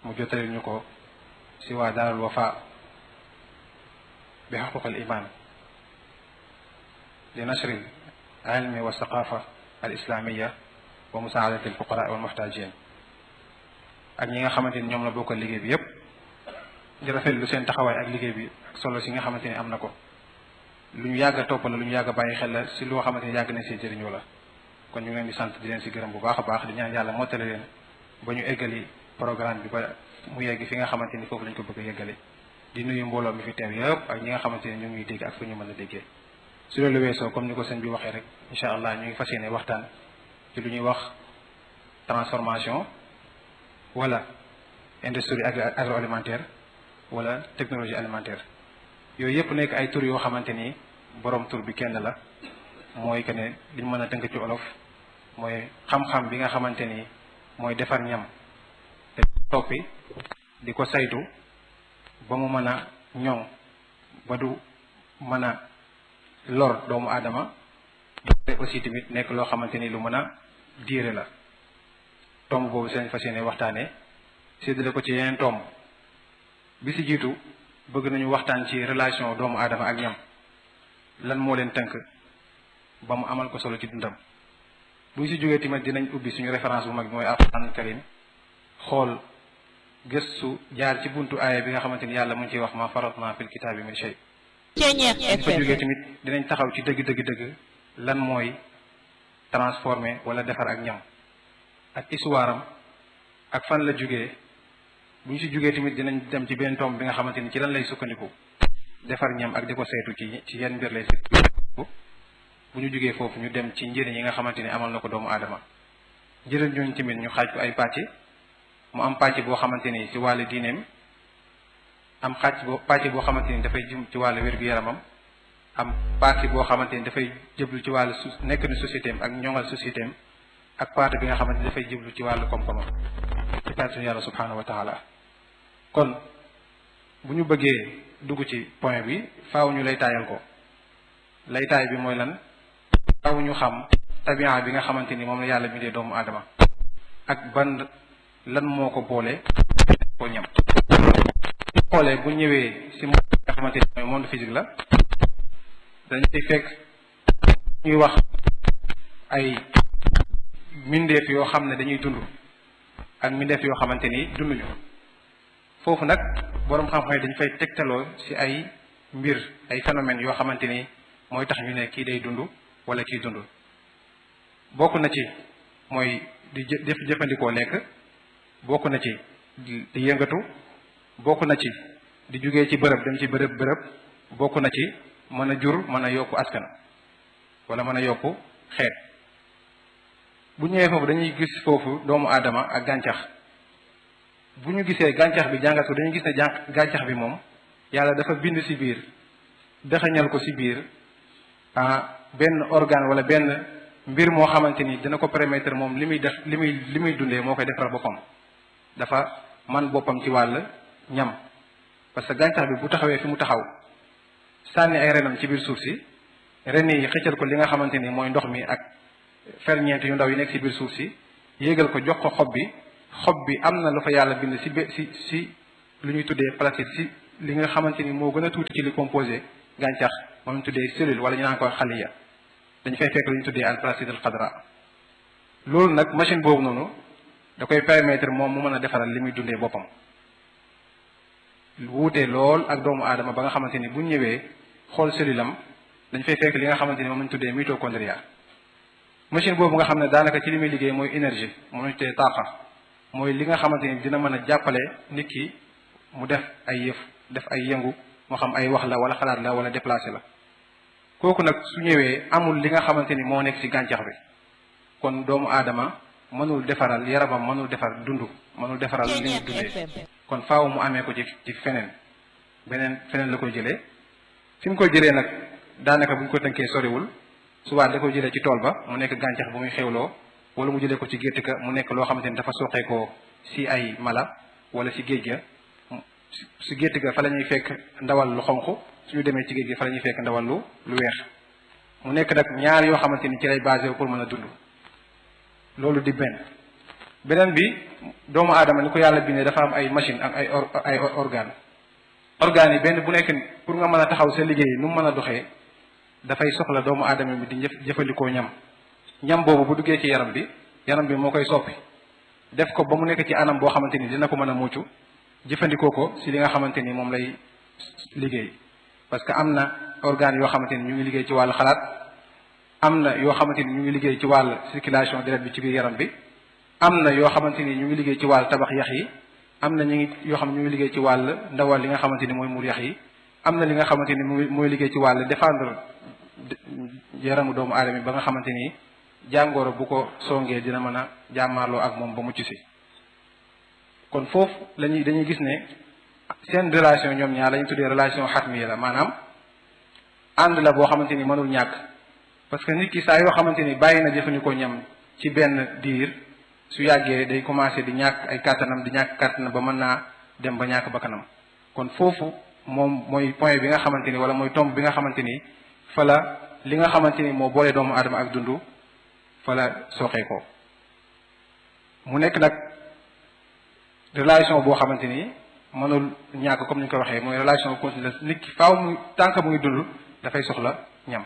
mu jottali ñu ko si waa daarul wafa bi xuquq al iman li nashri al ilmi wa saqafa al islamiya wa musaadati al fuqara wal muhtajin ak ñi nga xamante ni ñoom la bokkal liggéey bi yépp di rafetlu seen taxawaay ak liggéey bi ak solo si nga xamante ni am na ko lu ñu yàgg a topp la lu ñu yàgg a bàyyi xel la si loo xamante ni yàgg nañ see jëriñoo la kon ñu ngi leen di sant di leen si gërëm bu baax a baax di ñaan yàlla mottale leen ba ñu eggali programme bi ba mu yegg fi nga xamante ni foofu lañ ko bëgg a yeggale di nuyu mbooloo mi fi teew yëpp ak ñi nga xamante ni ñu ngi dégg ak fu ñu mën a déggee su loolu weesoo comme ni ko sëñ bi waxee rek incha allah ñu ngi fas yéene waxtaan ci lu ñuy wax transformation wala industrie agroalimentaire wala technologie alimentaire yooyu yëpp nekk ay tur yoo xamante ni borom tur bi kenn la mooy que ne liñ mën a tënk ci olof mooy xam-xam bi nga xamante ni mooy defar ñam te toppi di ko saytu ba mu mën a ñoŋ ba du mën a lor doomu aadama te aussi tamit nekk loo xamante ni lu mën a diire la tomb boobu seen fas yéene waxtaane séddale ko ci yeneen tomb bi si jiitu bëgg nañu waxtaan ci relation doomu aadama ak ñam lan moo leen tënk ba mu amal ko solo ci dundam bu ñu si jógee tamit dinañ ubbi suñu référence bu mag bi mooy alquran karim xool gëstu jaar ci buntu aaya bi nga xamante ni yàlla mu ngi ciy wax ma faratna fil kitaabi min shay Ceeñeex fa jógee FM tamit dinañ taxaw ci dëgg dëgg dëgg lan mooy transformer wala defar ak ñam ak histoire am ak fan la jógee bu ñu si jógee tamit dinañ dem ci benn tomb bi nga xamante ni ci lan lay sukkandiku defar ñam ak di ko saytu ci ci yenn mbir lay sukkandiku bu ñu jógee foofu ñu dem ci njëriñ yi nga xamante ni amal na ko doomu aadama njëriñ ñooñu tamit ñu xaaj ko ay pàcc mu am pàcc boo xamante ni ci wàllu diineem am xaaj boo pàcc boo xamante ni dafay jëm ci wàllu wér-gu-yaramam am pàcc boo xamante ni dafay jëblu ci wàllu su nekk ni société am ak ñoŋal société am ak partie bi nga xamante ni dafay jëblu ci wàllu koom-koomam ci kàttanu yàlla subhanahu wa taala kon bu ñu bëggee dugg ci point bi faaw ñu lay taayal ko lay taay bi mooy lan faaw ñu xam tabian bi nga xamante ni moom la yàlla bindee doomu aadama ak ban lan moo ko boole ko ñam xoolee bu ñëwee si monde bi nga xamante ni mooy monde physique la dañuy fekk ñuy wax ay mbindeef yoo xam ne dañuy dund ak mbindeef yoo xamante ni dunduñu foofu nag boroom xam-xam yi dañu fay tegtaloo ci ay mbir ay phénomènes yoo xamante ni mooy tax ñu ne kii day dund wala kii dund bokk na ci mooy di jë def jëfandikoo lekk bokk na ci di di yëngatu bokk na ci di jugee ci bërëb dem ci bërëb bërëb bokk na ci mën a jur mën a yokku askan wala mën a yokku xeet bu ñëwee foofu dañuy gis foofu doomu aadama ak gàncax bu ñu gisee gàncax bi jàngat ko dañuy gis ne jà gàncax bi moom yàlla dafa bind ci biir dëxañal ko ci biir ah benn organe wala benn mbir moo xamante ni dina ko permettre moom li muy def li muy li muy dundee moo koy defaral boppam dafa man boppam ci wàll ñam parce que gàncax bi bu taxawee fi mu taxaw sànni ay renam ci biir suuf si ren yi xëccal ko li nga xamante ni mooy ndox mi ak ferñeent yu ndaw yi nekk ci biir suuf si yéegal ko jox ko xob bi xob bi am na lu fa yàlla bind si be si si lu ñuy tuddee plastique si li nga xamante ni moo gën a tuuti ci li composé gàncax moom ñu tuddee cellule wala ñu naan ko xaliya dañu fay fekk lu ñu tuddee al plastique al xadra loolu nag machine boobu noonu da koy permettre moom mu mën a defaral li muy dundee boppam wuutee lool ak doomu aadama ba nga xamante ni bu ñëwee xool cellule am dañ fay fekk li nga xamante ni moom lañ tuddee mitochondria machine boobu nga xam ne daanaka ci li muy liggéey mooy énergie moom lañ tuddee taaqa mooy li nga xamante ni dina mën a jàppale nit ki mu def ay yëf def ay yëngu moo xam ay wax la wala xalaat la wala déplacé la kooku nag su ñëwee amul li nga xamante ni moo nekk ci gàncax bi kon doomu aadama mënul defaral yaramam mënul defar dund mënul defaral li muy dundee kon faaw mu amee ko ci ci feneen beneen feneen la koy jëlee fi mu koy jëlee nag daanaka bu ñu ko tënkee soriwul subaat da koy jëlee ci tool ba mu nekk gàncax bu muy xewloo wala mu jëlee ko ci gétt ka mu nekk loo xamante ni dafa soqeekoo si ay mala wala si géej ga si gétt ga fa la ñuy fekk ndawal lu xonq suñu demee ci géej gi fa la ñuy fekk ndawal lu lu weex mu nekk nag ñaar yoo xamante ni ci lay basé pour mën a dund loolu di benn beneen bi doomu aadama ni ko yàlla bindee dafa am ay machine ak ay ay organe organes yi benn bu nekk pour nga mën a taxaw sa liggéey nu mu mën a doxee dafay soxla doomu aadama bi di jëfandikoo ñam ñam boobu bu duggee ci yaram bi yaram bi moo koy soppi def ko ba mu nekk ci anam boo xamante ni dina ko mën a mucc jëfandikoo ko si li nga xamante ni moom lay liggéey parce que am na organes yoo xamante ni ñu ngi liggéey ci wàllu xalaat am na yoo xamante ni ñu ngi liggéey ci wàllu circulation direct bi ci biir yaram bi am na yoo xamante ni ñu ngi liggéey ci wàllu tabax yax yi am na ñu ngi yoo xam ne ñu ngi liggéey ci wàll ndawal li nga xamante ni mooy muur yax yi am na li nga xamante ni mooy mooy liggéey ci wàll défendre yaramu doomu aadama ba nga xamante ni jàngoro bu ko songee dina mën a jàmmaarloo ak moom ba mucc si kon foofu lañuy dañuy gis ne seen relation ñoom ñaar la ñu tuddee relation xatmiya la maanaam ànd la boo xamante ni mënul ñàkk parce que nit ki saa yoo xamante ni bàyyi na jëfandikoo ñam ci benn diir su yàggee day commencé di ñàkk ay kàttanam di ñàkk kàttanam ba mën naa dem ba ñàkk bakkanam kon foofu moom mooy point bi nga xamante ni wala mooy tomb bi nga xamante ni fa la li nga xamante ni moo boole doomu aadama ak dundu fa la soxee ko mu nekk nag relation boo xamante ni mënul ñàkk comme ni ñu ko waxee mooy relation continue nit ki faaw muy tànk mu ngi dund dafay soxla ñam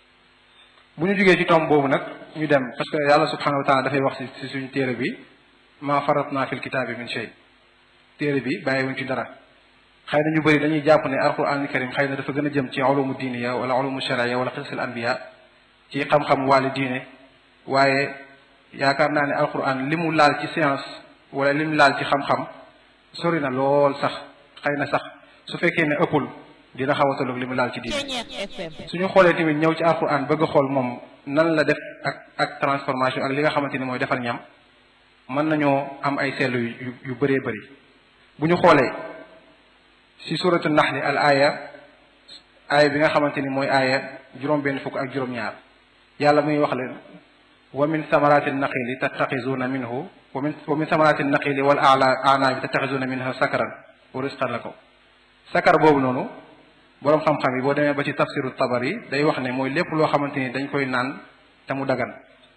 bu ñu jógee ci tomb boobu nag ñu dem parce que yàlla subhanahu wa taala dafay wax ci ci suñu téere bi ma faratna fil kitaabi min shay téere bi bàyyiwuñ ci dara xëy na ñu bëri dañuy jàpp ne alquran karim xëy na dafa gën a jëm ci ulumu diiniya wala ulumu sharia wala qisasil anbiya ci xam-xam wàlli diine waaye yaakaar naa ne alquran li mu laal ci science wala li mu laal ci xam-xam sori na lool sax xëy na sax su fekkee ne ëppul dina xaw a tolloog li mu laal ci diine suñu xoolee tamit ñëw ci alquran bëgg a xool moom nan la def ak ak transformation ak li nga xamante ni mooy defar ñam mën nañoo am ay seetlu yu yu bëree bëri bu ñu xoolee si suratu naxli al aya aaya bi nga xamante ni mooy aaya juróom-benn fukk ak juróom-ñaar yàlla muy wax leen wa min samarati naqili tattaxizuna minhu wa min wa min samarati naqili wal ala anaabi tattaxizuna minha sakaran wa risqan lakum sakar boobu noonu boroom xam-xam yi boo demee ba ci tafsiru tabari day wax ne mooy lépp loo xamante ni dañ koy naan te mu dagan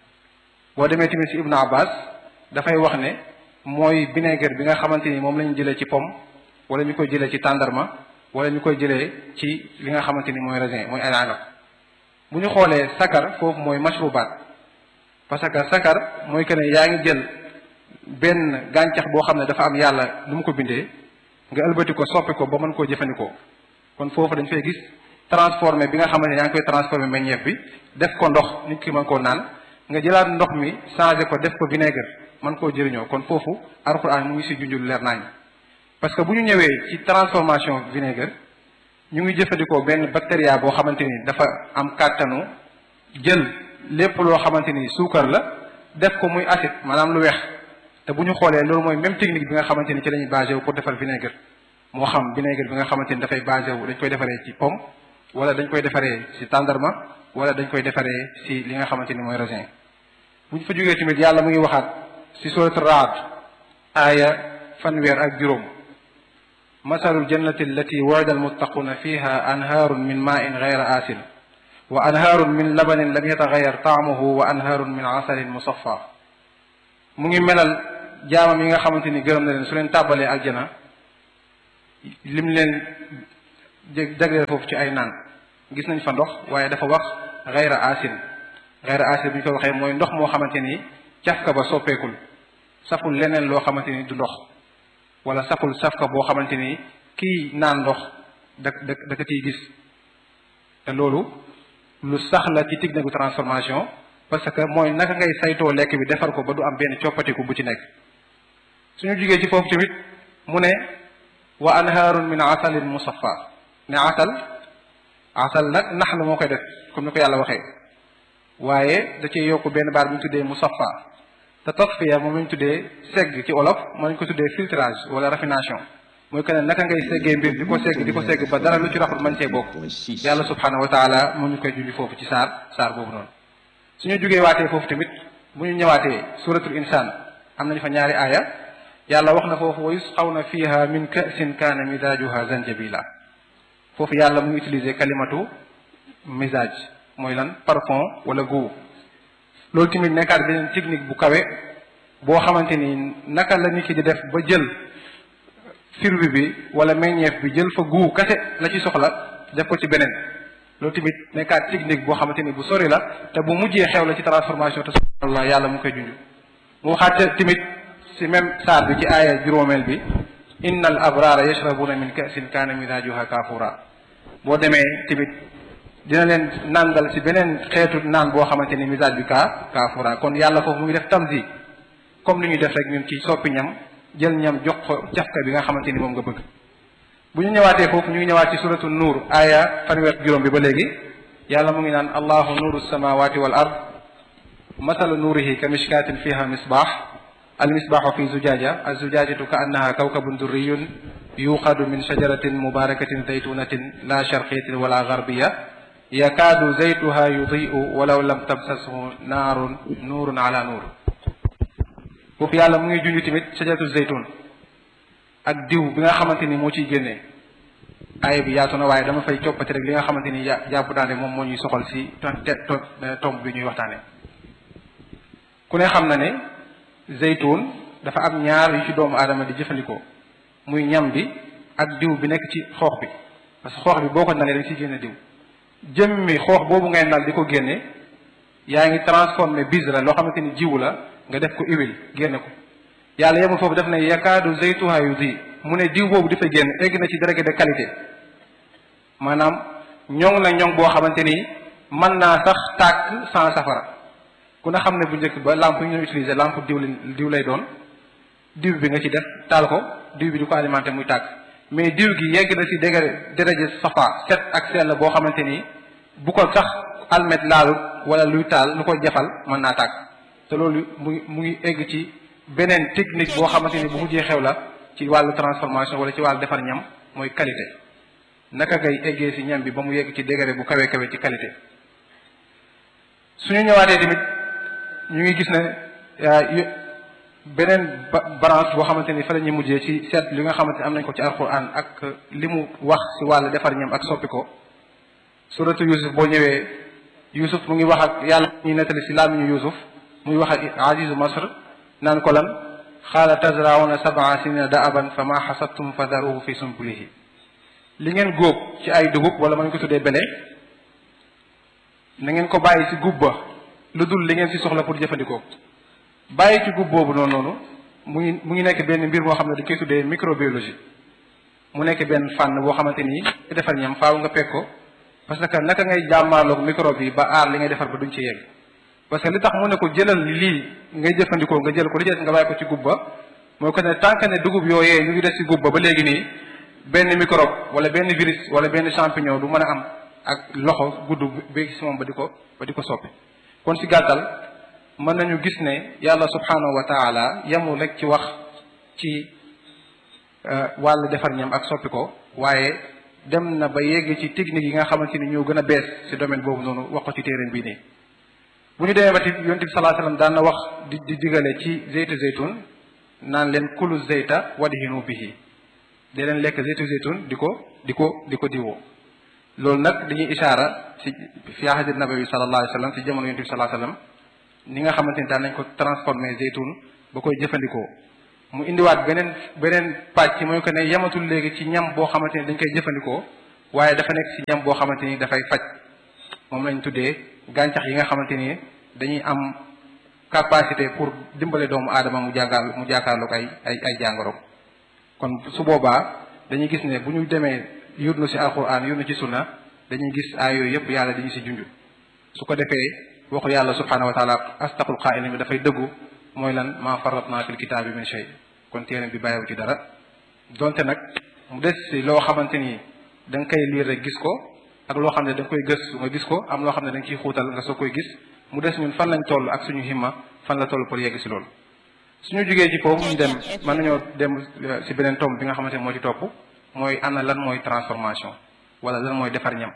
boo demee tamit ci ibnu abbas dafay wax ne mooy vinaigre bi nga xamante ni moom la ñu jëlee ci pomme wala ñu koy jëlee ci tàndarma wala ñu koy jëlee ci li nga xamante ni mooy raisin mooy ay anab bu ñu xoolee sakar foofu mooy mashrubaat parce que sakar mooy que ne yaa ngi jël benn gàncax boo xam ne dafa am yàlla lu mu ko bindee nga ëlbati ko soppi ko ba mën koo jëfandikoo kon foofu dañ fay gis transformé bi nga xamante ne yaa ngi koy transformé meññeef bi def ko ndox nit ki mën koo naan nga jëlaat ndox mi changé ko def ko vinaigre mën koo jëriñoo kon foofu alxuraan mu ngi si junjul leer nañ parce que bu ñu ñëwee ci transformation vinaigre ñu ngi jëfandikoo benn bactéria boo xamante ni dafa am kàttanu jël lépp loo xamante ni suukar la def ko muy acide maanaam lu weex te bu ñu xoolee loolu mooy même technique bi nga xamante ni ci lañuy basé wu pour defar vinaigre moo xam vinaigre bi nga xamante ni dafay basé wu dañ koy defaree ci pomme wala dañ koy defaree ci tàndarma wala dañ koy defaree ci li nga xamante ni mooy raisin bu ñu fa jógee tamit yàlla mu ngi waxaat ci surat Raad aaya fanweer ak juróom masalul jannati allati wu'ida almuttaquuna fiha anhaarun min maa'in ghayra aasin wa anhaarun min labanin lam yataghayyar ta'muhu wa anhaarun min asalin musaffa mu ngi melal jaamam yi nga xamante ni gërëm na leen su leen tàbbalee aljana lim leen jagleel foofu ci ay naan gis nañ fa ndox waaye dafa wax ghayra aasin ghayra aasin bu ñu ko waxee mooy ndox moo xamante ni cafka ba soppeekul saful leneen loo xamante ni du ndox wala saful safka boo xamante ni kii naan ndox da da da ko ciy gis te loolu lu sax la ci technique de transformation parce que mooy naka ngay saytoo lekk bi defar ko ba du am benn coppatiku bu ci nekk suñu jugee ci foofu tamit mu ne wa anhaarun min asalin musaffa ne asal asal nag nax la moo koy def comme ni ko yàlla waxee waaye da cee yokk benn baat bu ñu tuddee musaffa te tasfiya moom lañ tuddee segg ci olof moo lañ ko tuddee filtrage wala raffination mooy que ne naka ngay seggee mbir di ko segg di ko segg ba dara lu ci raxul mañ cee bokk yàlla subhanahu wa taala moo ñu koy junj foofu ci saar saar boobu noonu suñu jógee waatee foofu tamit bu ñu ñëwaatee suratul insaan am nañu fa ñaari aaya yàlla wax na foofu wa yusqawna fiha min ka'sin kaana midaajuha zanjabila foofu yàlla mu ngi utiliser kalimatu misage mooy lan parfum wala goût loolu tamit nekkaat beneen technique bu kawe boo xamante ni naka la nit ki di def ba jël firwi bi wala meññeef bi jël fa guu kase la ci soxla def ko ci beneen loolu tamit nekkaat technique boo xamante ni bu sori la te bu mujjee xew la ci transformation te subhanallah yàlla mu koy junj mu waxaat tamit si même saar bi ci aaya juróomeel bi inna al abrara yashrabuna min kasin kaana mizajuha kafura boo demee tamit dina leen nandal si beneen xeetu naan boo xamante ni misage bi kaa kafura kon yàlla foofu mu ngi def tamzi comme li ñuy def rek ñun ci soppi ñam jël ñam jox ko cafka bi nga xamante ni moom nga bëgg bu ñu ñëwaatee foofu ñu ngi ñëwaat ci suratu nuur aaya fanweer juróom bi ba léegi yàlla mu ngi naan allahu nuuru samawati wal ard masalu nuurihi ka mishkatin fiha misbaax al misbaaxu fi zujaja al zujajatu ka annaha kawkabun durriyun yuqadu min shajaratin mubarakatin zaytunatin la sharqiyatin wala garbiya yakaadu zaytuha yudiu walaw lam tamsashu naarun nuurun ala nuur foofu yàlla mu ngi junj tamit shajaratu zaytun ak diw bi nga xamante ni moo ciy génnee aaya bi yaatu na waaye dama fay coppati rek li nga xamante ni jàpp daane moom moo ñuy soxal si tomb bi ñuy waxtaane ku ne xam na ne zaytun dafa am ñaar yu ci doomu aadama di jëfandikoo muy ñam bi ak diw bi nekk ci xoox bi parce que xoox bi boo ko nalee dañ ciy génne diw jëmmi xoox boobu ngay nal di ko génne yaa ngi transformé bizra loo xamante ni jiwu la nga def ko huile génne ko yàlla yemul foofu def ne yakaadu zaytuha yudi mu ne diw boobu dafay génn egg na ci degré de qualité maanaam ñoŋ na ñoŋ boo xamante ni mën naa sax tàkk sans safara ku ne xam ne bu njëkk ba lampe yi ñu utiliser lampe diw diw lay doon diw bi nga ci def taal ko diw bi di ko alimenté muy tàkk mais diw gi yegg na ci degré degré safa set ak sell boo xamante ni bu ko sax almet laalut wala luy taal lu ko jafal mën naa tàkk te loolu mu ngi mu ngi egg ci beneen technique boo xamante ni bu mujjee xew la ci wàllu transformation wala ci wàllu defar ñam mooy qualité naka ngay eggee ci ñam bi ba mu yegg ci degré bu kawe kawe ci qualité suñu ñëwaatee tamit ñu ngi gis ne beneen branche boo xamante ni fa la ñuy mujjee ci seet li nga xamante ni am nañ ko ci alquran ak li mu wax ci wàllu defar ñam ak soppi ko suratu yusuf boo ñëwee yusuf mu ngi wax ak yàlla ñuy nettali ci laamiñu yusuf muy wax ak azizu masr naan ko lan xaala tazrauna sab'a sinina da'aban fa ma xasabtum fa daruhu fi sumbulihi li ngeen góob ci ay dugub wala ma ñu ko tuddee bele na ngeen ko bàyyi ci gub ba lu dul li ngeen ci soxla pour jëfandikoo bàyyi ci gub boobu noonu noonu mu ngi mu ngi nekk benn mbir moo xam ne dañ koy tuddee microbiologie mu nekk benn fànn boo xamante ni defar ñam faaw nga peg ko parce que naka ngay jàmmaarloog microbe yi ba aar li ngay defar ba duñ ci yegg parce que li tax mu ne ko jëlal lii ngay jëfandikoo nga jël ko li ci nga bàyyi ko ci gub ba mooy ko ne tant que ne dugub yooyee ñu ngi des ci gub ba ba léegi nii benn microbe wala benn virus wala benn champignon du mën a am ak loxo gudd bi ci moom ba di ko ba di ko soppi kon ci gàttal mën nañu gis ne yàlla subhanahu wa taala yemul rek ci wax ci wàllu defar ñam ak soppi ko waaye dem na ba yegg ci technique yi nga xamante ni ñoo gën a bees ci domaine boobu noonu wax ko ci téeréen bii nii bu ñu demee ba ci yonent bi salaa sallam daan na wax di di digale ci zeytu zeytun naan leen kulu zeyta wadhinu bihi di leen lekk zeytu zeytun di ko di ko di ko diwoo loolu nag dañuy ishaara ci fi ahadi nabawi sallallahu alayhi wa sallam ci jamono yonent bi salaa sallam ni nga xamante ni daan nañ ko transformé zeytun ba koy jëfandikoo mu indiwaat beneen beneen pàcc mooy que ne yematul léegi ci ñam boo xamante ni dañ koy jëfandikoo waaye dafa nekk ci ñam boo xamante ni dafay faj moom lañ tuddee gàncax yi nga xamante ni dañuy am capacité pour dimbale doomu aadama mu jàngaal mu jàkkaarloog ay ay ay jàngoro kon su boobaa dañuy gis ne bu ñu demee yurnu ci alquran yurnu ci sunna dañuy gis ay yooyu yëpp yàlla dañu ci junj su ko defee waxu yàlla subhanahu wa taala astaqul qaa'ilin bi dafay dëggu mooy lan ma farratna fil kitaabi min shay kon téere bi bàyyiwu ci dara donte nag mu des ci loo xamante ni da nga koy liir rek gis ko ak loo xam ne da nga koy gëstu nga gis ko am loo xam ne da nga ciy xuutal nga soo koy gis mu des ñun fan lañ toll ak suñu himma fan la toll pour yegg ci loolu suñu jugee ci foofu ñu dem mën nañoo dem ci beneen tomb bi nga xamante ne moo ci topp mooy ana lan mooy transformation wala lan mooy defar ñam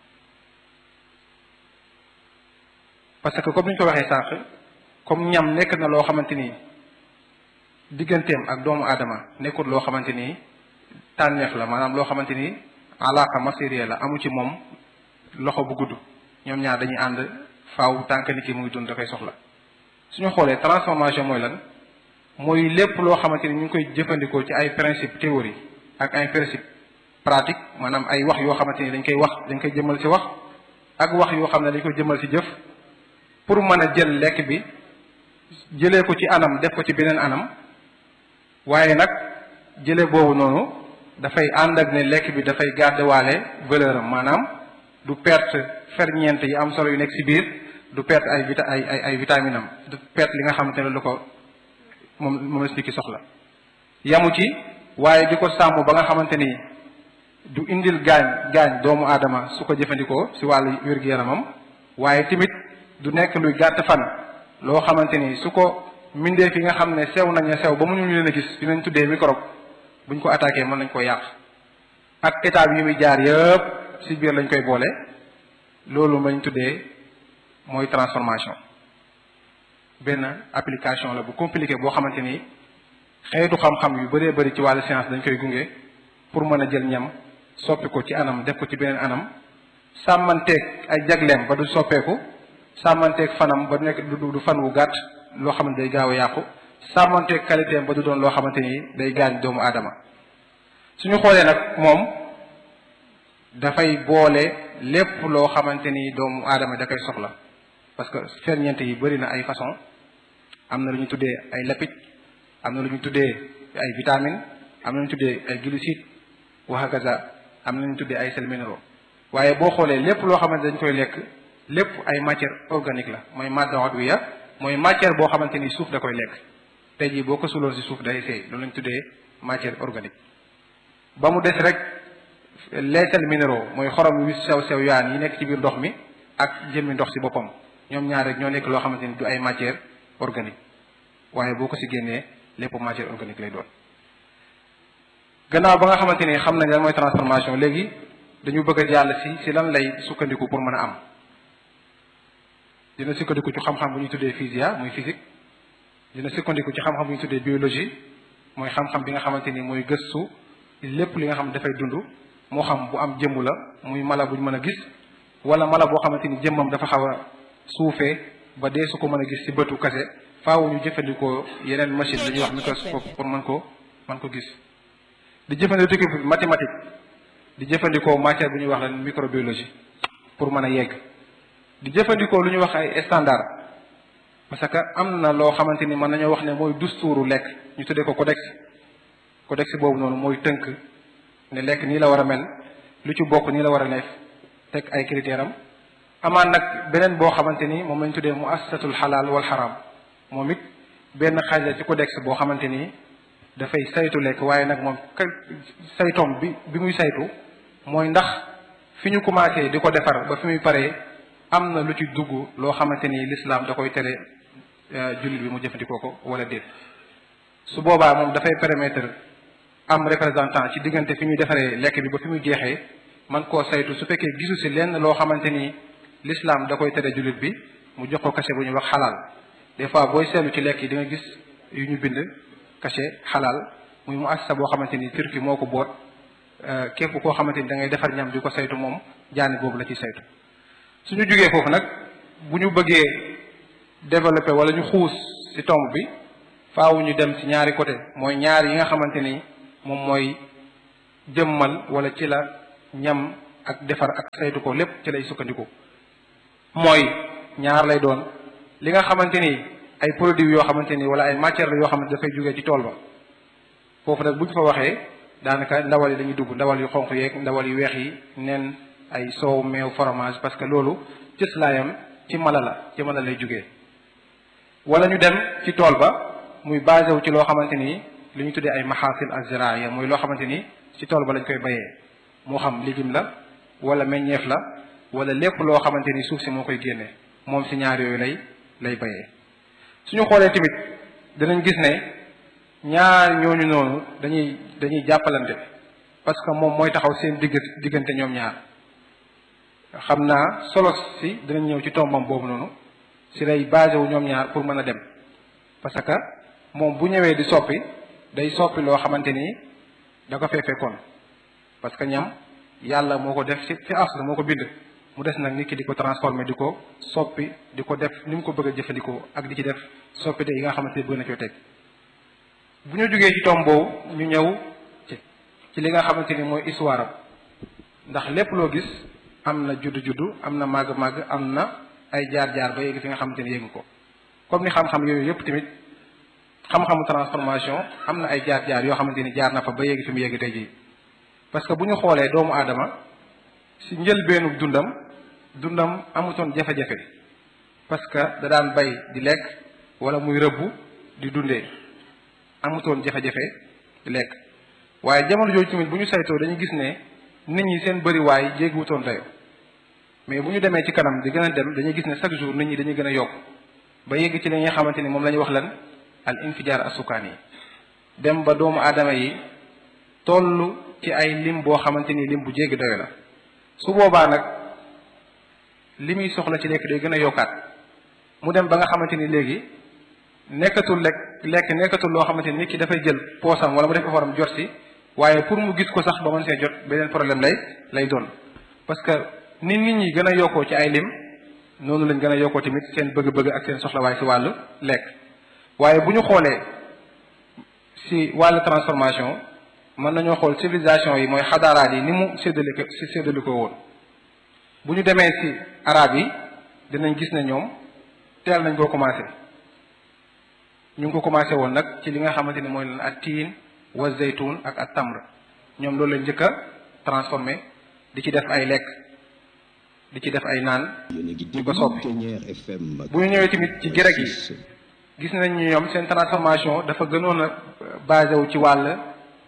parce que comme ni ñu ko waxee sànq comme ñam nekk na loo xamante ni digganteem ak doomu aadama nekkul loo xamante ni tànneef la maanaam loo xamante ni alaaka masiriya la amu ci moom loxo bu gudd ñoom ñaar dañuy ànd faaw tànk nit ki mu ngi dund da koy soxla suñu xoolee transformation mooy lan mooy lépp loo xamante ni ñu ngi koy jëfandikoo ci ay principe théorie ak ay principe pratique maanaam ay wax yoo xamante ni dañ koy wax dañ koy jëmal ci wax ak wax yoo xam ne dañ koy jëmal ci jëf pour mën a jël lekk bi jëlee ko ci anam def ko ci beneen anam waaye nag jële boobu noonu dafay ànd ak ne lekk bi dafay gardewaale valeur am maanaam du perte ferñeent yi am solo yu nekk ci biir du perte ay vita ay ay ay vitamine am du perte li nga xamante ne lu ko moom moom la nit ki soxla yamu ci waaye di ko sàmm ba nga xamante ni du indil gaañ gaañ doomu aadama su ko jëfandikoo ci wàllu wér-gu-yaramam waaye tamit du nekk luy gàtt fan loo xamante ni su ko mbindeef yi nga xam ne sew nañ a sew ba mu ñu leen a gis dinañ tuddee microbe buñ ko attaqué mën nañ ko yàq ak étape yi muy jaar yëpp ci biir lañ koy boole loolu lañ tuddee mooy transformation benn application la bu compliqué boo xamante ni xeetu xam-xam yu bëree bëri ci wàllu science dañ koy gunge pour mën a jël ñam soppi ko ci anam def ko ci beneen anam sàmmanteeg ay jagleem ba du soppeeku sàmmanteeg fanam ba nekk du du fan wu gàtt loo xam ne day gaaw a yàqu sàmmanteeg qualité ba du doon loo xamante ni day gaañ doomu aadama suñu xoolee nag moom dafay boole lépp loo xamante ni doomu aadama da koy soxla parce que ferñeent yi bëri na ay façon am na lu ñu tuddee ay lipide am na lu ñu tuddee ay vitamine am na lu ñu tuddee ay glucides waxagaza am na lu ñu tuddee ay sels minéraux waaye boo xoolee lépp loo xamante dañ koy lekk lépp ay matière organique la mooy madda udwiya mooy matière boo xamante ni suuf da koy lekk tey jii boo ko suloon si suuf day seey loolu lañ tuddee matière organique ba mu des rek les sels minéraux mooy xorom yu sew sew yaan yi nekk ci biir ndox mi ak jëmmi ndox si boppam ñoom ñaar rek ñoo nekk loo xamante ni du ay matière organique waaye boo ko si génnee lépp matière organique lay doon gannaaw ba nga xamante ni xam nañ lan mooy transformation léegi dañu bëgg a jàll si si lan lay sukkandiku pour mën a am dina sukkandiku ci xam-xam bu ñu tuddee physia muy physique dina sukkandiku ci xam-xam bu ñu tuddee biologie mooy xam-xam bi nga xamante ni mooy gëstu lépp li nga xam dafay dund moo xam bu am jëmm la muy mala buñ mën a gis wala mala boo xamante ni jëmmam dafa xaw a suufee ba dee su ko mën a gis ci bëtu kase faaw ñu jëfandikoo yeneen machine la ñuy wax microscope pour mën ko mën ko gis di jëfandikoo mathématique di jëfandikoo matière bu ñuy wax leen microbiologie pour mën a yegg di jëfandikoo lu ñuy wax ay standard parce que am na loo xamante ni mën nañoo wax ne mooy dusturu lekk ñu tuddee ko codex codex boobu noonu mooy tënk ne lekk nii la war a mel lu ci bokk nii la war a nekk teg ay critères am amaan nag beneen boo xamante ni moom lañ tuddee mu assatul xalaal wal xaraam moom it benn xaaj la ci codex boo xamante ni dafay saytu lekk waaye nag moom saytoom bi bi muy saytu mooy ndax fi ñu commencé di ko defar ba fi muy paree am na lu ci dugg loo xamante ni l'islam da koy tere jullit bi mu jëfandikoo ko wala déet su boobaa moom dafay permettre am représentant ci diggante fi ñuy defaree lekk bi ba fi muy jeexee man koo saytu su fekkee gisu si lenn loo xamante ni l'islam da koy tere jullit bi mu jox ko cachet bu ñuy wax xalaal des fois booy seetlu ci lekk yi di nga gis yu ñu bind cachet xalaal muy mu assasa boo xamante ni turki moo ko boot képp koo xamante ni da ngay defar ñam di ko saytu moom jaani boobu la ciy saytu suñu jógee foofu nag bu ñu bëggee développer wala ñu xuus ci tomb bi faaw ñu dem ci ñaari côté mooy ñaar yi nga xamante ni moom mooy jëmmal wala ci la ñam ak defar ak saytu ko lépp ci lay sukkandiku mooy ñaar lay doon li nga xamante ni ay produits yoo xamante ni wala ay matières la yoo xamante dafay jógee ci tool ba foofu nag bu ñu fa waxee daanaka ndawal yi dañuy dugg ndawal yu xonq yeeg ndawal yu weex yi nen ay soow meew fromage parce que loolu cëslaayam ci mala la ci mala lay jógee wala ñu dem ci tool ba muy basé wu ci loo xamante ni li ñu tuddee ay maxaasil azraaya mooy loo xamante ni ci tool ba lañ koy bayee moo xam légume la wala meññeef la wala lépp loo xamante ni suuf si moo koy génne moom si ñaar yooyu lay lay bayee suñu xoolee tamit danañ gis ne ñaar ñooñu noonu dañuy dañuy jàppalante parce que moom mooy taxaw seen digg diggante ñoom ñaar xam naa solo si dinañ ñëw ci tombam boobu noonu si lay basé wu ñoom ñaar pour mën a dem parce que moom bu ñëwee di soppi day soppi loo xamante ni da ko fee fekkoon parce que ñam yàlla moo ko def ci ci asl moo ko bind mu des nag nit ki di ko transformer di ko soppi di ko def ni mu ko bëgg a jëfandikoo ak di ci def soppite yi nga xamante ni bëgg na coo teg bu ñu jógee ci tomb boobu ñu ñëw ci ci li nga xamante ni mooy histoire am ndax lépp loo gis am na juddu juddu am na màgg màgg am na ay jaar jaar ba yéegi fi nga xamante ni yéegu ko comme ni xam-xam yooyu yëpp tamit xam-xamu transformation am na ay jaar jaar yoo xamante ni jaar na fa ba yéegi fi mu yéegi tey jii parce que bu ñu xoolee doomu aadama si njëlbeenu dundam dundam amutoon jafe-jafe parce que da daan bay di lekk wala muy rëbbu di dundee amutoon jafe-jafe di lekk waaye jamono jooju tamit bu ñu saytoo dañu gis ne nit ñi seen bëriwaay jéggiwutoon dayo mais bu ñu demee ci kanam di gën a dem dañuy gis ne chaque jour nit ñi dañuy gën a yokk ba yegg ci li nga xamante ni moom la ñuy wax lan al infijaar asukaan yi dem ba doomu aadama yi toll ci ay lim boo xamante ni lim bu jéggi dayo la su boobaa nag li muy soxla ci lekk day gën a yokkaat mu dem ba nga xamante ni léegi nekkatul lekk lekk nekkatul loo xamante ni nit ki dafay jël poosam wala mu def effortam jot si waaye pour mu gis ko sax ba mën see jot beneen problème lay lay doon parce que ni nit ñi gën a yokkoo ci ay lim noonu lañ gën a yokkoo tamit seen bëgg-bëgg ak seen soxlawaay si wàllu lekk waaye bu ñu xoolee si wàllu transformation mën nañoo xool civilisation yi mooy xadaaraat yi ni mu séddale ko si séddale ko woon bu ñu demee si arab yi dinañ gis ne ñoom teel nañ koo commencé ñu ngi ko commencé woon nag ci li nga xamante ni mooy lan ak tiin wa zaytun ak ak tamr ñoom loolu lañ njëkk a transformé di ci def ay lekk di ci def ay naan di ko soppi bu ñu ñëwee tamit ci grec yi gis nañ ñu ñoom seen transformation dafa gënoon a basé wu ci wàll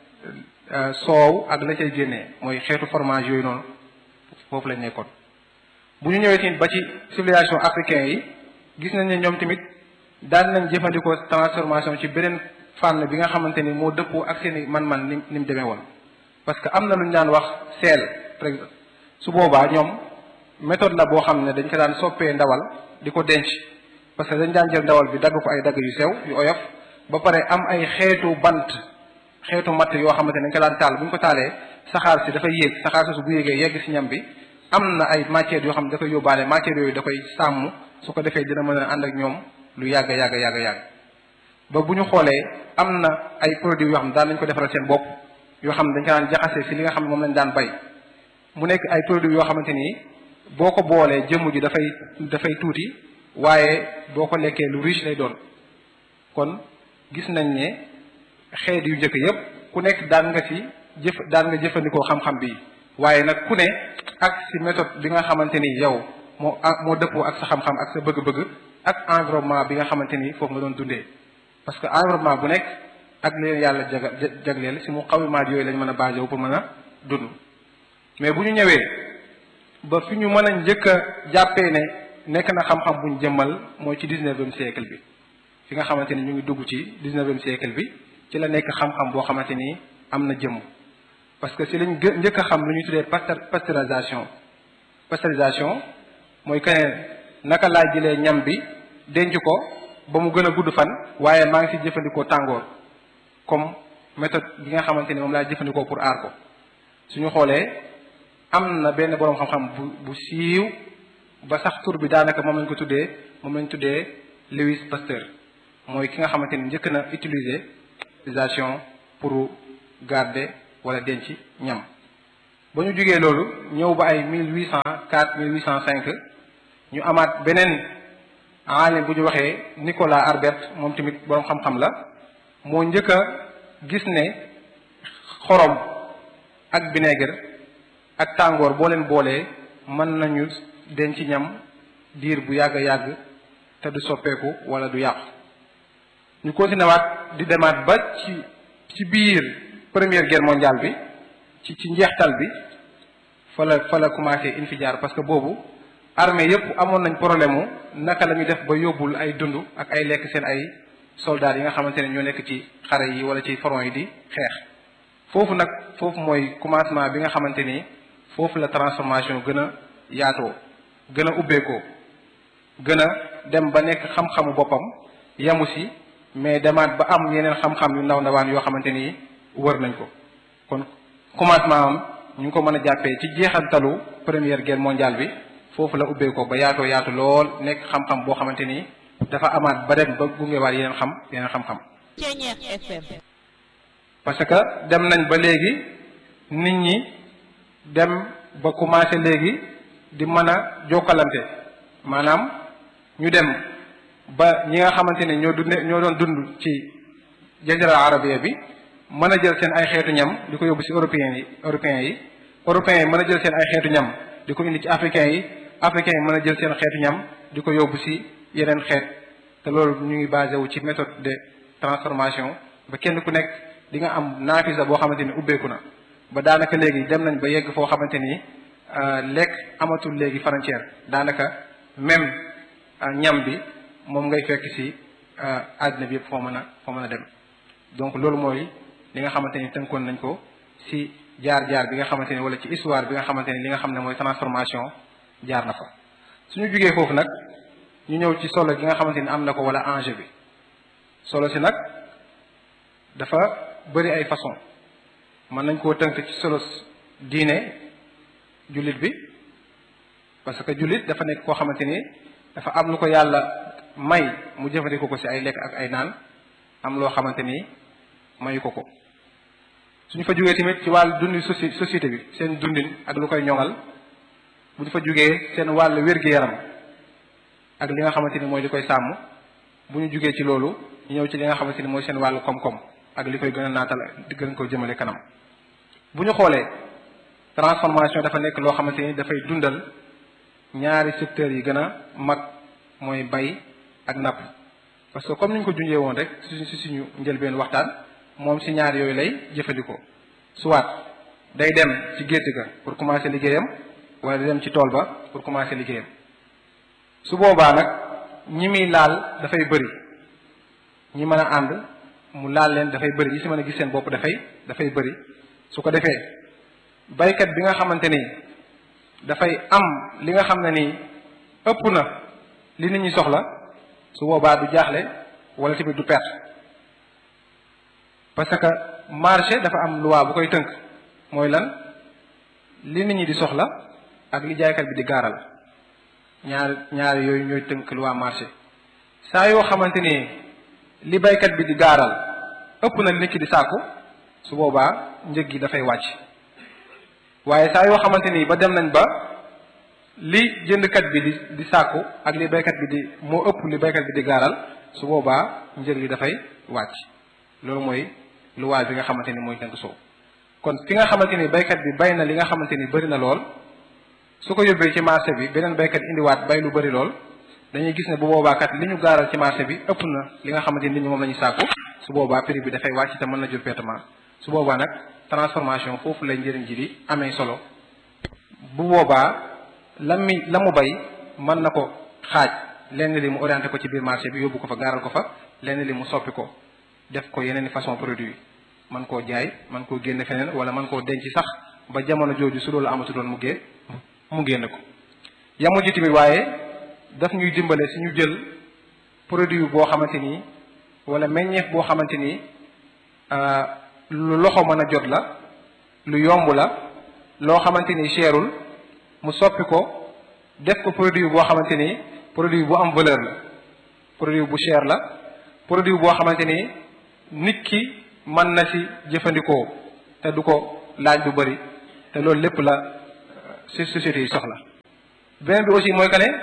soow ak la cay génnee mooy xeetu fromage yooyu noonu foofu lañ nekkoon bu ñu ñëwee tamit ba ci civilisation africain yi gis nañ ne ñoom tamit daan nañ jëfandikoo transformation ci beneen fànn bi nga xamante ni moo dëppoo ak seen i man-man ni ni mu demee woon parce que am na lu ñu daan wax seel par exemple su boobaa ñoom méthode la boo xam ne dañ ko daan soppee ndawal di ko denc parce que dañ daan jël ndawal bi dagg ko ay dagg yu sew yu oyof ba pare am ay xeetu bant xeetu matt yoo xamante ne dañ ko daan taal bu ñu ko taalee saxaar si dafay yéeg saxaar si su bu yéegee yegg si ñam bi am na ay matières yoo xam ne da koy yóbbaale matières yooyu da koy sàmm su ko defee dina mën a ànd ak ñoom lu yàgg yàgg yàgg yàgg ba bu ñu xoolee am na ay produits yoo xam ne daan nañ ko defaral seen bopp yoo xam ne dañ ko daan jaxasee si li nga xam ne moom lañ daan bay mu nekk ay produits yoo xamante ni boo ko boolee jëmm ji dafay dafay tuuti waaye boo ko lekkee lu riche lay doon kon gis nañ ne xeet yu njëkk yépp ku nekk daan nga ci jëf daan nga jëfandikoo xam-xam bi waaye nag ku ne ak ci méthode bi nga xamante ni yow moo moo dëppoo ak sa xam-xam ak sa bëgg-bëgg ak environnement bi nga xamante ni foofu nga doon dundee parce que environnement bu nekk ak leen yàlla jaga jagleel ci mu xawimaat yooyu lañ mën a basé wu pour mën a dund mais bu ñu ñëwee ba fi ñu mën a njëkk a jàppee ne nekk na xam-xam bu ñu jëmmal mooy ci dix-neuvième siècle bi fi nga xamante ni ñu ngi dugg ci dix-neuvième siècle bi ci la nekk xam-xam boo xamante ni am na jëmm parce que ci lañ gë njëkk a xam lu ñuy tuddee pasteurisation pasteurisation mooy que naka laa jëlee ñam bi denc ko ba mu gën a gudd fan waaye maa ngi ci jëfandikoo tàngoor comme méthode bi nga xamante ni moom laa jëfandikoo pour aar ko suñu xoolee am na benn boroom xam-xam bu bu siiw ba sax tur bi daanaka moom lañ ko tuddee moom lañ tuddee Louis Pasteur mooy ki nga xamante ni njëkk na utiliser utilisation pour garder wala denc ñam ba ñu jógee loolu ñëw ba ay mille huit cent quatre mille huit cent cinq ñu amaat beneen aalim bu ñu waxee Nicolas Arbert moom tamit boroom xam-xam la moo njëkk a gis ne xorom ak vinaigre ak tàngoor boo leen boolee mën nañu denc ñam diir bu yàgg yàgg te du soppeeku wala du yàqu ñu continué waat di demaat ba ci ci biir première guerre mondiale bi ci ci njeextal bi fa la fa la commencé infijaar parce que boobu armée yépp amoon nañ problème mu naka la ñu def ba yóbbul ay dund ak ay lekk seen ay soldats yi nga xamante ne ñoo nekk ci xare yi wala ci front yi di xeex foofu nag foofu mooy commencement bi nga xamante ni foofu la transformation gën a yaatoo gën a ubbeekoo gën a dem ba nekk xam-xamu boppam yamu si mais demaat ba am yeneen xam-xam yu ndaw ndawaan yoo xamante ni wër nañ ko kon commencement am ñu ngi ko mën a jàppee ci jeexantalu première guerre mondiale bi foofu la ubbeekoo ba yaatoo yaatu lool nekk xam-xam boo xamante ni dafa amaat ba dem ba gungewaat yeneen xam yeneen xam-xam. parce que dem nañ ba léegi nit ñi dem ba commencé léegi di mën a jokkalante maanaam ñu dem ba ñi nga xamante ne ñoo dund ñoo doon dund ci jazira arabia bi mën a jël seen ay xeetu ñam di ko yóbbu ci européens yi européens yi européens yi mën a jël seen ay xeetu ñam di ko indi ci africains yi africains yi mën a jël seen xeetu ñam di ko yóbbu ci yeneen xeet te loolu ñu ngi basé wu ci méthode de transformation ba kenn ku nekk di nga am naafisa boo xamante ni ubbeeku na ba daanaka léegi dem nañ ba yegg foo xamante ni lekk amatul léegi frontière daanaka même ñam bi moom ngay fekk ci àddina bi yëpp foo mën a foo mën a dem donc loolu mooy li nga xamante ni tënkoon nañ ko ci jaar-jaar bi nga xamante ni wala ci histoire bi nga xamante ni li nga xam ne mooy transformation jaar na fa suñu jugee foofu nag ñu ñëw ci solo gi nga xamante ni am na ko wala enjeu bi solo si nag dafa bëri ay façon mën nañ koo tënk ci solo diine jullit bi parce que jullit dafa nekk koo xamante ni dafa am lu ko yàlla may mu jëfandikoo ko ci ay lekk ak ay naan am loo xamante ni mayu ko ko suñu fa jógee tamit ci wàllu dundi soci société bi seen dundin ak lu koy ñoŋal bu ñu fa jógee seen wàllu wér-gi-yaram ak li nga xamante ni mooy li koy sàmm bu ñu jógee ci loolu ñu ñëw ci li nga xamante ni mooy seen wàllu koom-koom ak li koy gën a naatal di gën ko jëmale kanam bu ñu xoolee transformation dafa nekk loo xamante ni dafay dundal ñaari secteurs yi gën a mag mooy bay ak napp parce que comme ni ñu ko junjee woon rek si si suñu njëlbeen waxtaan moom si ñaar yooyu lay jëfandikoo soit day dem ci gétt ga pour commencer liggéeyam wala day dem ci tool ba pour commencer liggéeyam su boobaa nag ñi muy laal dafay bëri ñi mën a ànd mu laal leen dafay bëri ñi si mën a gis seen bopp dafay dafay bëri su ko defee baykat bi nga xamante ni dafay am li nga xam ne ni ëpp na li nit ñi soxla su boobaa du jaaxle wala tamit du perte parce que marché dafa am loi bu koy tënk mooy lan li nit ñi di soxla ak li jaaykat bi di gaaral ñaar ñaari yooyu ñooy tënk loi marché saa yoo xamante ni li baykat bi di gaaral ëpp na li nit ki di sàkku su boobaa njëg gi dafay wàcc waaye saa yoo xamante ni ba dem nañ ba li jëndkat bi di di sàkku ak li baykat bi di moo ëpp li baykat bi di gaaral su boobaa njëg li dafay wàcc loolu mooy luwaay bi nga xamante ni mooy tënk soow kon fi nga xamante ni baykat bi bay na li nga xamante ni bëri na lool su ko yóbbee ci marché bi beneen baykat indiwaat bay lu bëri lool dañuy gis ne bu boobaa kat li ñu gaaral ci marché bi ëpp na li nga xamante ni nit ñi moom la ñu sàkku su boobaa prix bi dafay wàcc te mën na jur pertement su boobaa nag transformation foofu lay njëriñ ji di amee solo bu boobaa la mi la mu bay mën na ko xaaj lenn li mu orienté ko ci biir marché bi yóbbu ko fa gaaral ko fa lenn li mu soppi ko def ko yeneen i façon produit man koo jaay man koo génne feneen wala man koo denc sax ba jamono jooju su loolu amatu doon mu gée mu génn ko yamu ji tamit waaye daf ñuy dimbale si ñu jël produit boo xamante ni wala meññeef boo xamante ni lu loxo mën a jot la lu yomb la loo xamante ni cherul mu soppi ko def ko produit boo xamante ni produit bu am valeur la produit bu cher la produit boo xamante ni nit ki mën na ci jëfandikoo te du ko laaj bu bari te loolu lépp la ci société yi soxla beneen bi aussi mooy que ne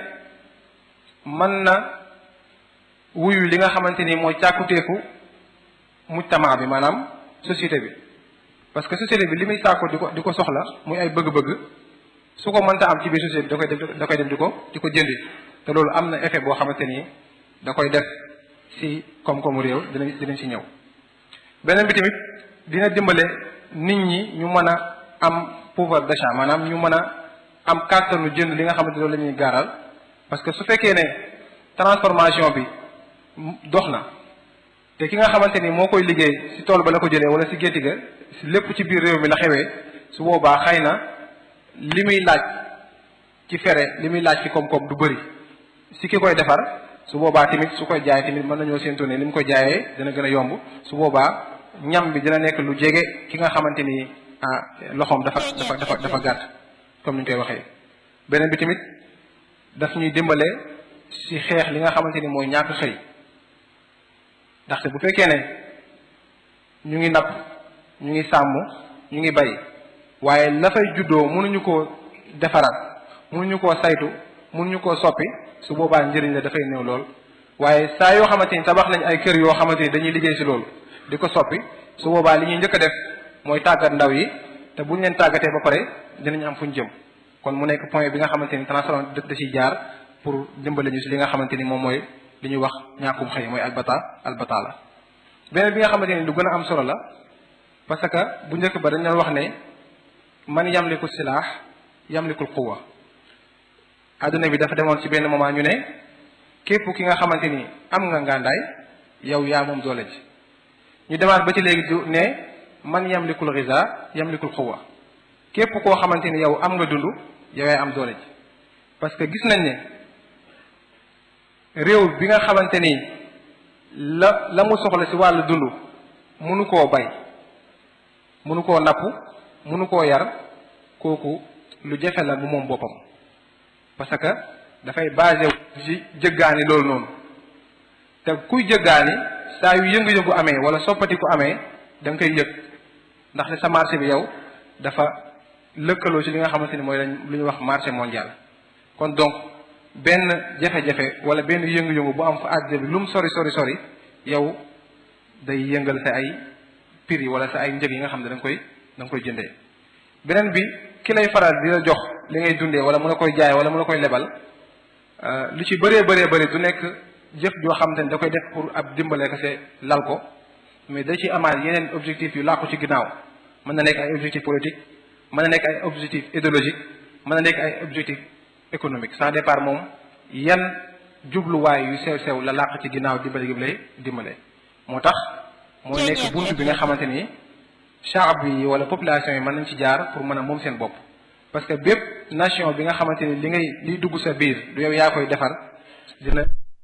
mën na wuyu li nga xamante ni mooy càkkutéefu mujtama bi maanaam société bi parce que société bi li muy sàkku di ko di ko soxla muy ay bëgg-bëgg su ko mënta am ci biir société bi da koy def da koy dem di ko di ko jëndi te loolu am na effet boo xamante ni da koy def ci koom-koomu réew dinañ dinañ ci ñëw beneen bi tamit dina dimbale nit ñi ñu mën a am pouvoir d'achat maanaam ñu mën a am kàttanu jënd li nga xamante loolu la ñuy gaaral parce que su fekkee ne transformation bi dox na te ki nga xamante ni moo koy liggéey ci tool ba la ko jëlee wala ci gétti ga ci lépp ci biir réew mi la xewee su boobaa xëy na li muy laaj ci fere li muy laaj ci koom-koom du bëri ci ki koy defar su boobaa tamit su koy jaay tamit mën nañoo séentu ne li mu koy jaayee dina gën a yomb su boobaa ñam bi dina nekk lu jege ki nga xamante ni ah loxoom dafa dafa dafa dafa gàtt comme ni ñu koy waxee. beneen bi tamit daf ñuy dimbale ci xeex li nga xamante ni mooy ñàkk xëy ndaxte bu fekkee ne ñu ngi napp ñu ngi sàmm ñu ngi bay waaye la fay juddoo mënuñu koo defaraat mënuñu koo saytu mënuñu koo soppi su boobaa njëriñ la dafay néew lool waaye saa yoo xamante ni tabax nañ ay kër yoo xamante ni dañuy liggéey si loolu di ko soppi su boobaa li ñuy njëkk a def mooy tàggat ndaw yi te bu ñu leen tàggatee ba pare dinañ am fu ñu jëm kon mu nekk point bi nga xamante ni transformation da da ciy jaar pour dimbale ñu si li nga xamante ni moom mooy li ñuy wax ñàkkum xëy mooy albata albata la beneen bi nga xamante ni lu gën a am solo la parce que bu njëkk ba dañ doon wax ne man yamliku silaax yamlikul quwa adduna bi dafa demoon ci benn moment ñu ne képp ki nga xamante ni am nga ngàndaay yow yaa moom doole ji ñu demaat ba ci léegi du ne man yamlikul xiza yamlikul quwa képp koo xamante ni yow am nga dund yow yaay am doole ji parce que gis nañ ne réew bi nga xamante ni la la mu soxla ci wàllu dund mënu koo bay mënu koo napp mënu koo yar kooku lu jafe la bu moom boppam parce que dafay basé ci jëggaani loolu noonu te kuy jëggaani saa yu yëngu-yëngu amee wala soppati ku amee da nga koy yëg ndax ne sa marché bi yow dafa lëkkaloo ci li nga xamante ni mooy lañ lu ñuy wax marché mondial kon donc benn jafe-jafe wala benn yëngu-yëngu bu am fa àddina bi lu mu sori sori sori yow day yëngal sa ay prix yi wala sa ay njëg yi nga xam ne da nga koy da nga koy jëndee beneen bi ki lay faral di la jox li ngay dundee wala mu la koy jaay wala mu la koy lebal lu ci bëree bëree bëri du nekk jëf joo xam te ne da koy def pour ab dimbale ko se lal ko mais da ci amaat yeneen objectif yu làqu ci ginnaaw mën na nekk ay objectif politique mën na nekk ay objectif idéologique mën na nekk ay objectif économique sans départ moom yan jubluwaay yu sew sew la làq ci ginnaaw dimbale gi lay dimbale moo tax mooy nekk bunt bi nga xamante ni shaab bi wala population yi mën nañ ci jaar pour mën a moom seen bopp parce que bépp nation bi nga xamante ni li ngay liy dugg sa biir du yow yaa koy defar dina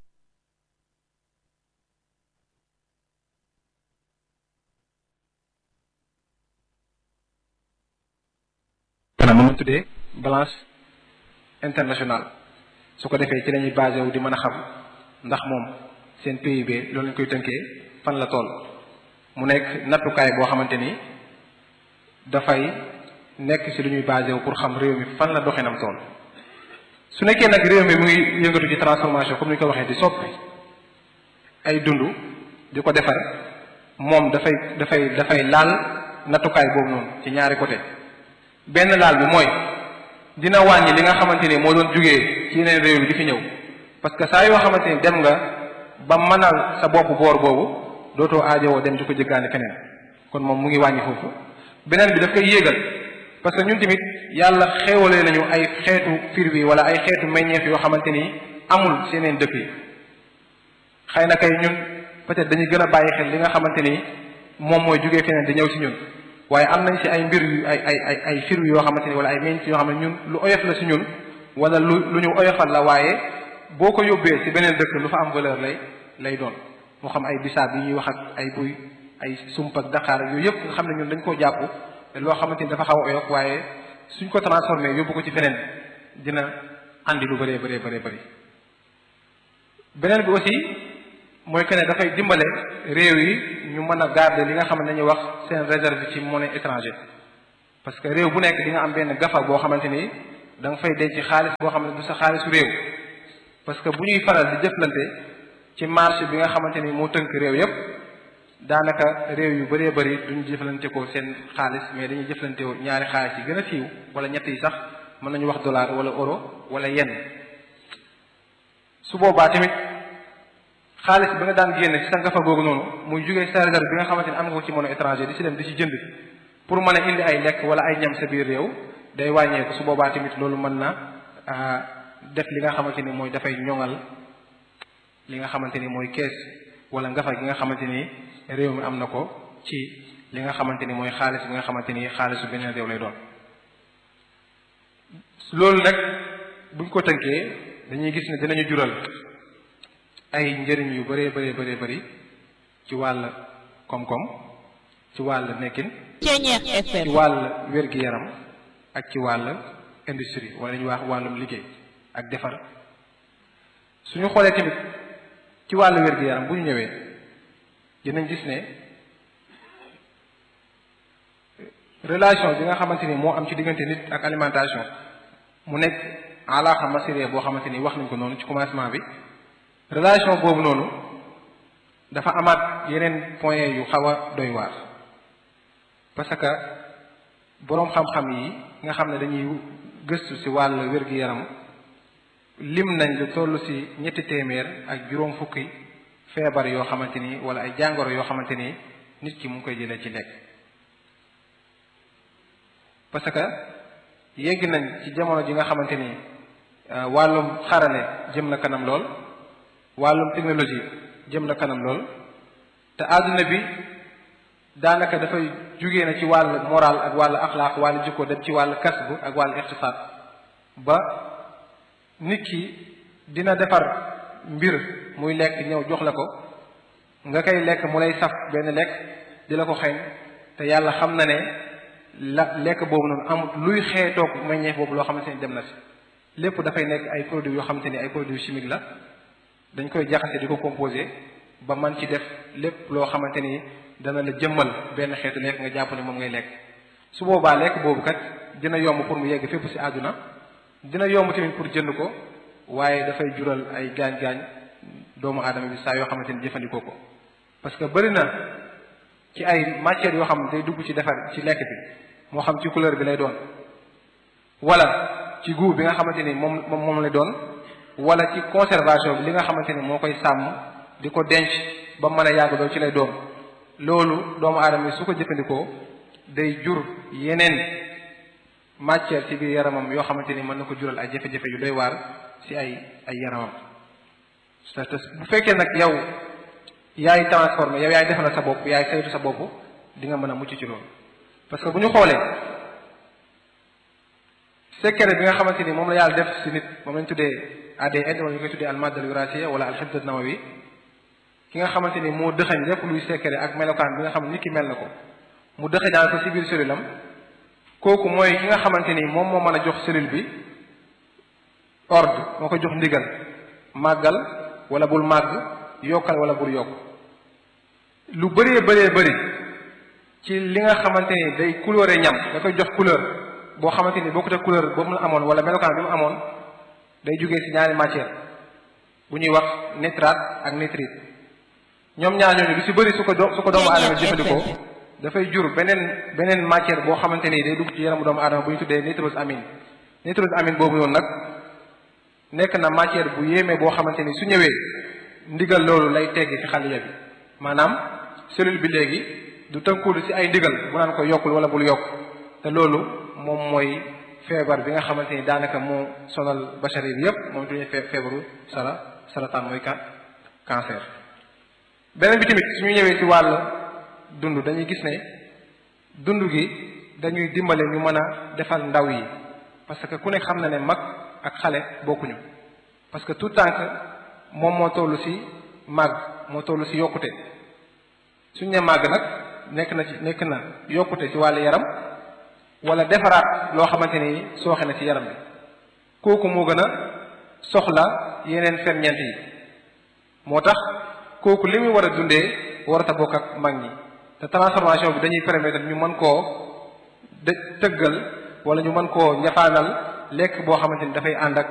maanaam moom tuddee balance internationale su ko defee ci lañuy basé wu di mën a xam ndax moom seen PIB loolu lañ koy tënkee fan la toll mu nekk nattukaay boo xamante ni dafay nekk ci lu ñuy basé wu pour xam réew mi fan la doxinam toll su nekkee nag réew mi mu ngi yëngatu ci transformation comme ni ñu ko waxee di soppi ay dund di ko defar moom dafay dafay dafay laal nattukaay boobu noonu ci ñaari côté benn laal bi mooy dina wàññi li nga xamante ni moo doon jugee ci yeneen réew yi di fi ñëw parce que saa yoo xamante ni dem nga ba mënal sa bopp boor boobu dootoo aajowoo dem di ko jëggaani keneen kon moom mu ngi wàññi foofu beneen bi daf koy yéegal parce que ñun tamit yàlla xéewalee nañu ay xeetu fir bi wala ay xeetu meññeef yoo xamante ni amul ci yeneen dëkk yi xëy na kay ñun peut-être dañuy gën a bàyyi xel li nga xamante ni moom mooy jugee feneen di ñëw ci ñun waaye am nañ ci ay mbir yu ay ay ay ay fir yoo xamante ni wala ay meññ yoo xam ne ñun lu oyof la ci ñun wala lu lu ñu oyofal la waaye boo ko yóbbee ci beneen dëkk lu fa am valeur lay lay doon moo xam ay bisaab yi ñuy wax ak ay buy ay sump ak daqaar yooyu yëpp nga xam ne ñun dañ koo jàpp te loo xamante ni dafa xaw a oyof waaye suñ ko transformé yóbbu ko ci feneen dina andi lu bëree bëree bëree bëri beneen bi aussi mooy que ne dafay dimbale réew yi ñu mën a garder li nga xam ne dañuy wax seen réserve ci monnaie étrangère parce que réew bu nekk di nga am benn gafa boo xamante ni da nga fay denc xaalis boo xam ne du sa xaalisu réew parce que bu ñuy faral di jëflante ci marché bi nga xamante ni moo tënk réew yépp daanaka réew yu bëree bëri duñu jëflante ko seen xaalis mais dañuy jëflante ñaari xaalis yi gën a siiw wala ñett yi sax mën nañu wax dollar wala euro wala yen su boobaa tamit xaalis bi nga daan génne ci sa ngafa googu noonu muy jugee sa réserve bi nga xamante ni am nga ko ci monnaie étranger di ci dem di ci jënd pour mën a indi ay lekk wala ay ñam sa biir réew day wàññeeku su boobaa tamit loolu mën na def li nga xamante ni mooy dafay ñoŋal li nga xamante ni mooy kees wala ngafa gi nga xamante ni réew mi am na ko ci li nga xamante ni mooy xaalis bi nga xamante ni xaalisu beneen réew lay doon loolu nag buñ ko tënkee dañuy gis ne dinañu jural ay njëriñ yu bëree bëree bëree bëri ci wàll koom-koom ci wàll nekkin ci wàll wér-gi-yaram ak ci wàll industrie wala ñu wax wàllum liggéey ak defar suñu xoolee tamit ci wàllu wér-gu-yaram bu ñu ñëwee dinañ gis ne relation bi nga xamante ni moo am ci diggante nit ak alimentation mu nekk alaaxa masiriya boo xamante ni wax nañ ko noonu ci commencement bi relation boobu noonu dafa amaat yeneen point yu xaw a doy waar parce que boroom xam-xam yi nga xam ne dañuy gëstu ci wàll wér-gi-yaram lim nañ lu toll ci ñetti téeméer ak juróom fukki feebar yoo xamante ni wala ay jàngoro yoo xamante ni nit ki mu ngi koy jëlee ci lekk parce que yegg nañ ci jamono ji nga xamante ni wàllum xarale jëm na kanam lool wàllum technologie jëm na kanam lool te àdduna bi daanaka dafay jugee na ci wàll moral ak wàll axlaaq wàll jikko dem ci wàll kasb ak wàll iqtisaad ba nit ki dina defar mbir muy lekk ñëw jox la ko nga koy lekk mu lay saf benn lekk di la ko xeeñ te yàlla xam na ne la lekk boobu noonu amut luy xeetoog meññeef boobu loo xamante ni dem na si lépp dafay nekk ay produits yoo xamante ni ay produits chimiques la dañ koy jaxase di ko composé ba man ci def lépp loo xamante ni dana la jëmmal benn xeetu lekk nga jàpp ne moom ngay lekk su boobaa lekk boobu kat dina yomb pour mu yegg fépp si àdduna dina yomb tamit pour jënd ko waaye dafay jural ay gaañ-gaañ doomu aadama bi saa yoo xamante ni jëfandikoo ko parce que bëri na ci ay matières yoo xam ne day dugg ci defar ci lekk bi moo xam ci couleur bi lay doon wala ci goût bi nga xamante ni moom moom moom lay doon wala ci conservation bi li nga xamante ni moo koy sàmm di ko denc ba mën a yàgg doon ci lay doon loolu doomu aadama bi su ko jëfandikoo day jur yeneen matière ci biir yaramam yoo xamante ni mën na ko jural ay jafe-jafe yu doy waar ci ay ay yaramam te bu fekkee nag yow yaay transformé yow yaay defal sa bopp yaay saytu sa bopp di nga mën a mucc ci loolu parce que bu ñu xoolee secret bi nga xamante ni moom la yàlla def ci nit moom lañ tuddee ADN wala ñu koy tuddee almadda al wirasiya wala alxibdat nawawi ki nga xamante ni moo dëxañ lépp luy secret ak melokaan bi nga xam ne nit ki mel na ko mu dëxañaan ko ci biir cellule am kooku mooy ki nga xamante ni moom moo mën a jox cellule bi ordre moo ko jox ndigal màggal wala bul màgg yokkal wala bul yokk lu bëree bëree bëri ci li nga xamante ni day couleur ñam da koy jox couleur boo xamante ni bokkut ak couleur boobu mu la amoon wala melokaan bi mu amoon day jógee ci ñaari matière bu ñuy wax nitrate ak nitrite ñoom ñaar ñooñu lu ci bëri su ko do su ko doomu aadama jëfandikoo dafay jur beneen beneen matière boo xamante ni day dugg ci yaramu doomu aadama bu ñu tuddee nitrose amine nitrose amine boobu noonu nag nekk na matière bu yéeme boo xamante ni su ñëwee ndigal loolu lay teggi ci xaliya bi maanaam cellule bi léegi du tënkuwul ci ay ndigal bu naan ko yokkul wala bul yokk te loolu moom mooy feebar bi nga xamante ni daanaka moo sonal bachari bi yépp moom tuñu feebaru sara sarataan mooy ka cancer beneen bi tamit suñu ñëwee ci wàll dund dañuy gis ne dund gi dañuy dimbale ñu mën a defal ndaw yi parce que ku nekk xam na ne mag ak xale bokkuñu parce que tout temps que moom moo toll ci màgg moo toll ci yokkute suñ ne màgg nag nekk na ci nekk na yokkute ci wàllu yaram wala defaraat loo xamante ni sooxe na ci yaram bi kooku moo gën a soxla yeneen ferñeent yi moo tax kooku li muy war a dundee warata bokk ak mag ñi te transformation bi dañuy permettre ñu mën koo de tëggal wala ñu mën koo ñafaanal lekk boo xamante ni dafay ànd ak